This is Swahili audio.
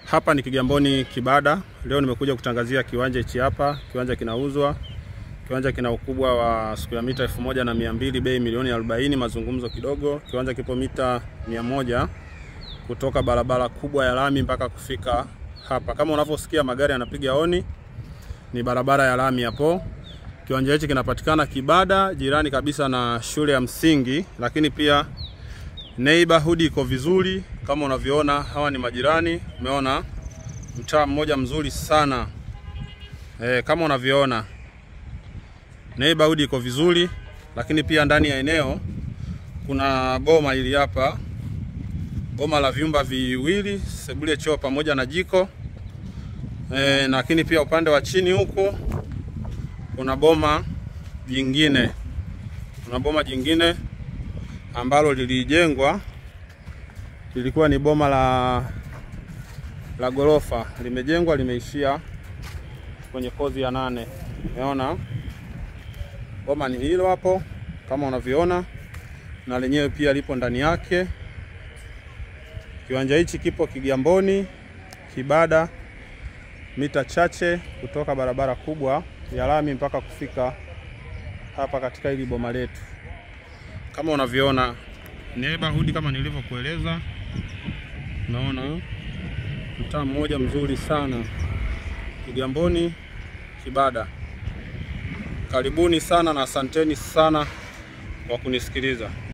Hapa ni Kigamboni Kibada. Leo nimekuja kutangazia kiwanja hichi hapa. Kiwanja kinauzwa. Kiwanja kina ukubwa wa square mita elfu moja na mia mbili, bei milioni 40, mazungumzo kidogo. Kiwanja kipo mita mia moja kutoka barabara kubwa ya lami mpaka kufika hapa. Kama unavyosikia magari yanapiga honi, ni barabara ya lami hapo. Kiwanja hichi kinapatikana Kibada, jirani kabisa na shule ya msingi, lakini pia neighborhood iko vizuri kama unavyoona. Hawa ni majirani, umeona mtaa mmoja mzuri sana e, kama unavyoona neighborhood iko vizuri, lakini pia ndani ya eneo kuna boma hili hapa, boma la vyumba viwili, sebule, choo pamoja na jiko e, lakini pia upande wa chini huku kuna boma jingine, kuna boma jingine ambalo lilijengwa lilikuwa ni boma la la gorofa, limejengwa limeishia kwenye kozi ya nane. Umeona boma ni hilo hapo kama unavyoona, na lenyewe pia lipo ndani yake. Kiwanja hichi kipo Kigamboni Kibada, mita chache kutoka barabara kubwa ya lami mpaka kufika hapa katika hili boma letu kama unavyoona neighborhood kama nilivyokueleza, unaona mtaa mmoja mzuri sana Kigamboni Kibada. Karibuni sana na asanteni sana kwa kunisikiliza.